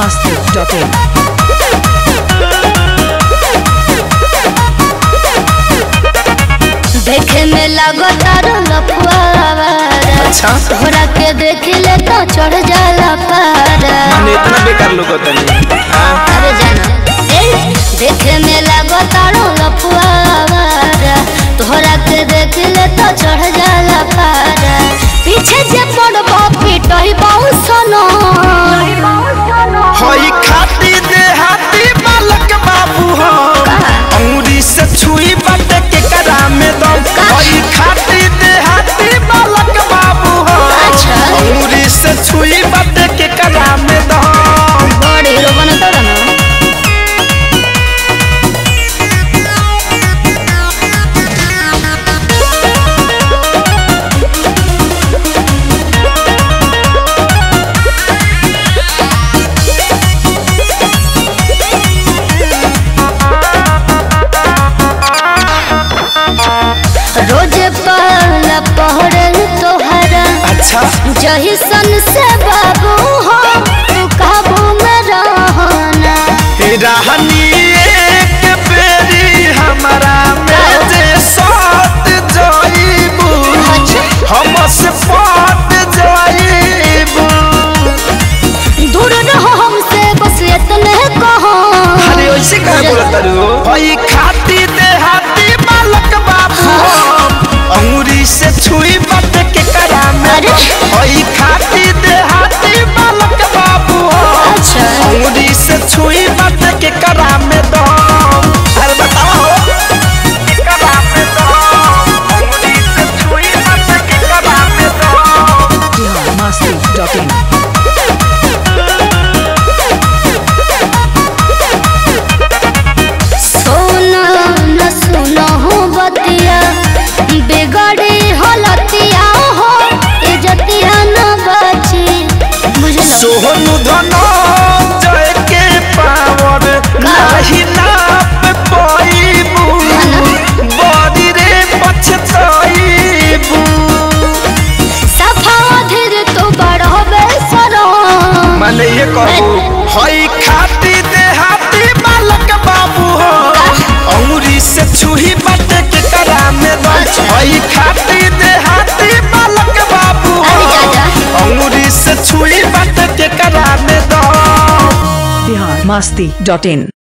Masti.in. देखे में लगता लफुआरा अच्छा तोहरा के देख ले तो चढ़ जाला पारा माने इतना बेकार लोग होता नहीं हाँ अरे जाना ए देखे में लगता लफुआरा तोहरा के देख ले तो चढ़ जाला पारा पीछे जे पड़बो पिटही बहु सनो होई खाती देहाती बालक बाबू हो अंगुरी से छुई बटे के करा में दम होई खाती देहाती बालक बाबू हो अच्छा। अंगुरी से छुई बटे के करा में दम बड़ हीरो बने तो ना रोज पहला पहरल तोहरा अच्छा जही सन से बाबू हो तू काबू में रहना हे रहनी एक बेरी हमारा में जे साथ जाइबू हम से पाट जाइबू दूर रहो हमसे बस इतने कहो अरे वैसे कहे बोलत तारू भाई खाती देहाती बालक बाबू अंगूरी से छुई बट के करा में अरे। भाई खाती देहाती बालक बाबू अच्छा। अंगूरी से छुई बट के करा में दो अरे बताओ के करा में दो अंगूरी से छुई बट के करा में दो Bihar Masti.in. सोना न सुनो हो बतिया बिगड़ी हलतिया हो इजतिया न बची बुझलो सोहनु धनो जय के पावर नाही नाप पाइबू बड़ी रे पछताइबू सफा धीर तो बड़ो बेसरो माने ये कहू हई खाती देहाती बालक बाबू हो अंगुरी से छुही बट के करा में दो अच्छा। हई खाती देहाती बालक बाबू हो अरे जाजा। अंगुरी से छुही बट के करा में दो Bihar Masti.in.